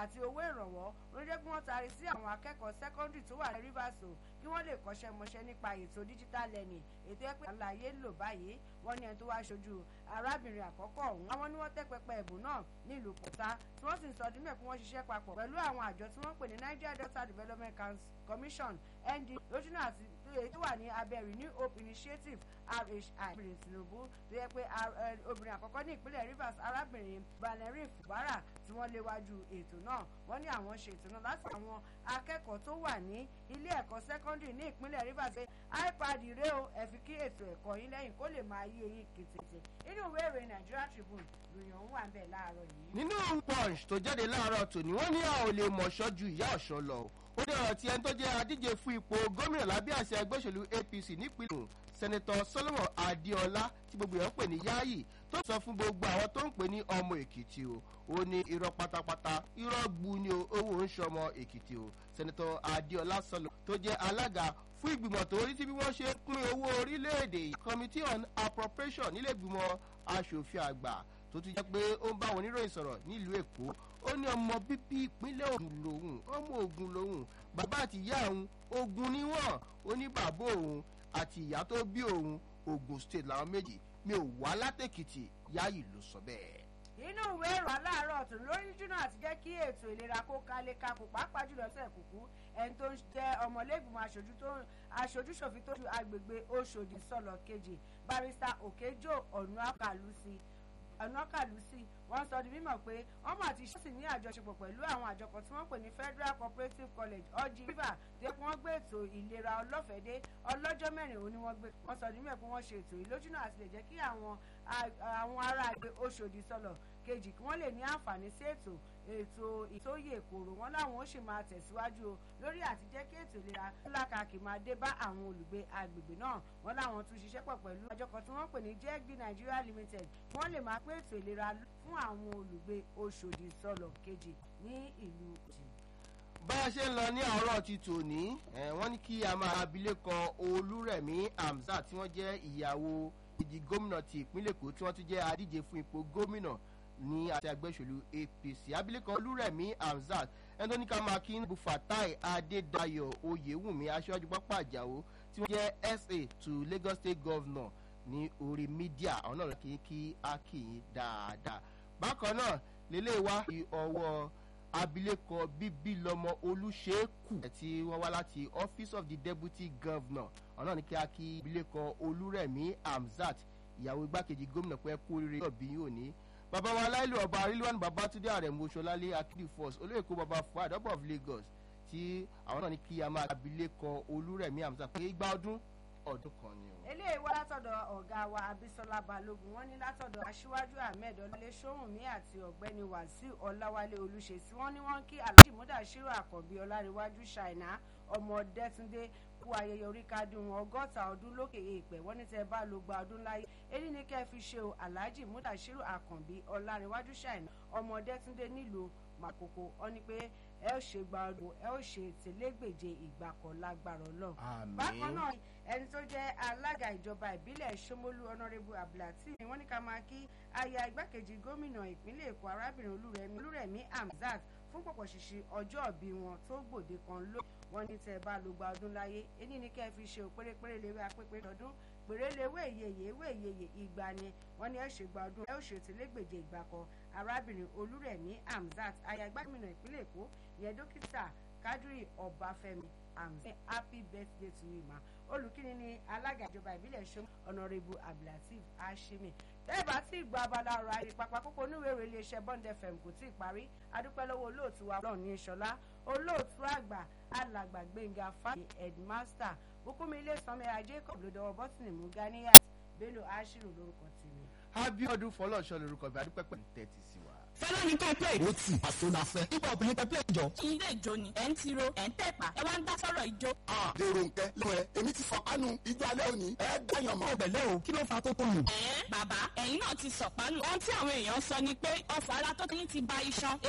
àti owó ìrànwọ́ ló jẹ́ kí wọ́n taari sí àwọn akẹ́kọ̀ọ́ sẹ́kọ́ndì tó wà ní Rivers o kí wọ́n lè kọ́ṣẹ́ mọṣẹ́ nípa ètò digital learning ètò ẹ̀pẹ́ àlàyé ń lò báyìí wọ́n ní ẹni tó wá ṣojú arábìnrin àkọ́kọ́ ọ̀hún àwọn ni wọ́n tẹ́ pẹpẹ ẹ̀bùn náà nílùú Pọ̀tá tí wọ́n sì ń sọ ọdún mẹ́kún wọ́n ṣiṣẹ́ papọ̀ pẹ̀lú àwọn àjọ tí wọ́n pè ní Nigeria Delta Development Commission ND lójúnà àti èyí tó wà ní abẹ́ Renew Hope Initiative RHI obìnrin Tinubu tó yẹ pé obìnrin àkọ́kọ́ ní ìpínlẹ̀ Rivers arábìnrin Valerie Fubara tí wọ́n léwájú ètò náà wọ́n ní àwọn ṣe ètò náà láti àwọn akẹ́kọ̀ọ́ tó wà ní ilé ẹ̀kọ́ sẹ́kọ́ndìrì ní ìpínlẹ̀ Rivers pé iPad rẹ o ẹ fi kí ètò ẹ̀kọ́ yín lẹ́yìn kó lè máa yé yín kìtìtì inú ìwé ìròyìn Nigeria Tribune lòyìn ọ̀hún wà ń bẹ̀ láàárọ̀ yìí. nínú punch tó jáde láàárọ̀ tòní wọ́n ní a ò lè mọ̀ṣọ́ ju ìyá ọ̀ṣọ́ lọ ó ní ọ̀rọ̀ tí ẹni tó jẹ́ adíje fún ipò gómìnà lábẹ́ àṣẹ ẹgbẹ́ òṣèlú APC nípìnlẹ̀ sẹ́nẹ́tọ̀ Solomon Adéọlá tí gbogbo èèyàn pè ní Yáyì tó sọ fún gbogbo àwọn tó ń pè ní ọmọ Èkìtì o ó ní irọ́ pátápátá irọ́ gbu ni owó ń ṣọmọ Èkìtì o sẹ́nẹ́tọ̀ Adéọlá sọlọ tó jẹ́ alága fún ìgbìmọ̀ tó rí sí bí wọ́n ṣe pín owó orílẹ̀-èdè Committee on Appropriation nílé ìgbìmọ̀ aṣòfin àgbà tó ti jẹ́ pé ó ń bá àwọn oníròyìn sọ̀rọ̀ nílùú Èkó ó ní ọmọ bíbí ìpínlẹ̀ Ògùn lòun ọmọ Ògùn lòun bàbá àti ìyá òun Ògùn ni wọ́n ó ní bàbá òun àti ìyá tó bí òun Ògùn state làwọn méjì mi ò wá látèkìtì Yáyì ló sọ bẹ́ẹ̀. inú ìwé ìrọ̀ aláàárọ̀ ọ̀tún lórí júnà àti jẹ́ kí ètò ìlera kó kálé kakò pàápàá jùlọ sẹ̀ kùkú ẹni tó ń jẹ́ ọmọlẹ́gbìmọ̀ aṣojú tó aṣojú ṣòfin tó ju agbègbè Òṣòdì sọ̀lọ̀ kejì barista Òkèjò Ọ̀nàkàlùsí ọ̀nàkàlùsí wọ́n sọ di mímọ̀ pé wọ́n mà ti ṣọ́ọ̀ṣì ní àjọṣepọ̀ pẹ̀lú àwọn àjọ kan tí wọ́n pè ní Federal Cooperative College ọjì river tó yẹ kí wọ́n gbé ètò ìlera ọlọ́fẹ̀dé ọlọ́jọ́ mẹ́rin òní wọ́n gbé wọ́n sọ di mímọ̀ pé wọ́n ṣe ètò ìlójúnà àti lè jẹ́ kí àwọn àwọn ará àgbẹ̀ Òṣòdì sọ̀lọ̀ kejì kí wọ́n lè ní àǹfààní sí ètò ètò ìtóyè kòrò wọn láwọn ó sì máa tẹ̀síwájú o lórí àti jẹ́ kí ètò ìlera lákàkì máa dé bá àwọn olùgbé agbègbè náà wọn láwọn tún ṣiṣẹ́ pọ̀ pẹ̀lú àjọ kan tí wọ́n pè ní jẹ́gbí Nigeria Limited kí wọ́n lè máa pé ètò ìlera fún àwọn olùgbé Òṣòdì sọ̀lọ̀ kejì ní ìlú òjì bá a ṣe ń lọ ní àárọ̀ ti tòní wọ́n ní kí a máa abilékọ Olúrẹ̀mí Hamzat tí wọ́n jẹ́ ìyàwó ìdí gómìnà ti ìpínlẹ̀ Èkó tí wọ́n tún jẹ́ adíje fún ipò gómìnà ní àti agbẹ́sọ̀lù APC abilékọ Olúrẹ̀mí Hamzat ẹni tó ní ká máa kí níbu Fatai Adédayọ̀ Oyèwùmí aṣáájú pápá àjàwó tí wọ́n jẹ́ SA to Lagos State Governor ní orí mídíà àwọn náà kì í kí á kì í dáadáa bákan náà lélẹ́ẹ̀ wá ọwọ́ abilékọ bíbí lọmọ olùṣèkù tí wọ́n wá láti office of the deputy governor ọ̀nà ní kí a kí abilékọ olúrẹ̀mí hamzat ìyàwó igbákejì gómìnà pé kú oríire ọ̀bí yóò ní. bàbá wa aláìlú ọba arílùwàn babatunde àrẹ̀mú oṣọlálé akíndí force olóyèkó baba fuad ọba of lagos tí àwọn náà ní kí a máa abilékọ olúrẹ̀mí hamzat pé igba ọdún ọdún kan ni o. eléyìí wá látọ̀dọ̀ ọ̀gá wa abisola balógun wọ́n ní látọ̀dọ̀ aṣíwájú ahmed ọlọ́lé sóhùnmí àti ọ̀gbẹ́ni wàsíù ọláwálé olùṣèṣì wọ́n ní wọ́n kí alhaji mudashiru àkànbí ọlárẹ̀wájú ṣáínà ọmọ dẹ́túndé kú ayẹyẹ oríkádùn ọgọ́ta ọdún lókè èèpẹ̀ wọ́n ní tẹ́ bá ló gba ọdún láyé èyí ni kẹ́ fi ṣe o alhaji mudashiru àkànbí ọlárẹ̀wájú ṣáínà ọmọ dẹ́túndé nílùú màkòkò ọ ní pé ẹ ó ṣe gba ọdún ẹ ó ṣe tẹlẹgbèje ìgbà kan lágbára Ọlọ́run. bákan náà ẹni tó jẹ́ alága ìjọba ìbílẹ̀ Ṣómólú ọ̀nàrẹ́bù abdulhati ni wọ́n ní ká máa kí aya igbákejì gómìnà ìpínlẹ̀ Èkó arábìnrin olúrẹ̀mí olúrẹ̀mí Hamzat fún pọ̀pọ̀ ṣìṣì ọjọ́ ìbí wọn tó gbòde kan ló wọ́n ní tẹ́ bá ló gba ọdún láyé ẹni ní kẹ́ fi ṣe òpérépéré léwé apépé ọdún pèrèléwé ìyeyè ewé ìyeyè ìgbà ni wọ́n ní ẹ ṣe gba ọdún ẹ ó ṣe tẹlẹgbèje ìgbà kan arábìnrin olúrẹ̀mí Hamzat aya igbákejì ìpínlẹ̀ Èkó ìyẹn dókítà Kadri Ọbáfẹ́mi Hamzat happy birthday to you ma olùkíni ni alága ìjọba ìbílẹ̀ ṣom ọ̀nàrẹ́bù abdulateef hashimi tẹ́ẹ̀bà tí ìgbà abala ọ̀rọ̀ ayé pápá kókó oníwèrè iléeṣẹ́ bond fm kò tí ì parí adúpẹ́ lọ́wọ́ olóòtú wa ọlọ́run ní ìṣọ̀lá olóòtú àgbà alàgbà gbẹ̀ngà fáyé headmaster bùkúnmi ilé sanmi ajé kọ̀ ló dọwọ́ bọ́tìnì mú ganiyat bello ashiru lórúkọ tèmi. abiodun fọlọ́ọ̀ṣọ́ lorúkọ bí adúpẹ́ pẹ̀lú tẹ́tí sí wa. fẹ́lá ní ká play. ó tì àṣọ la fẹ́. nígbà obìnrin tẹ play jọ. ilé ìjó ni ẹ̀ ń tiro ẹ̀ ń tẹ̀pá ẹ wá ń dá sọ́rọ̀ ìjó. dèrò nkẹ lọ́wọ́ ẹ èmi ti fọkànù ìjọ alẹ́ òní ẹ dáyàn mọ́. ọbẹ̀ o kí ló fa tó tó nù. ẹ bàbá ẹ̀yin náà ti sọ̀pánù. ohun tí àwọn èèyàn sọ ni pé ọ̀fọ̀ ara tó ti ń ti ba iṣan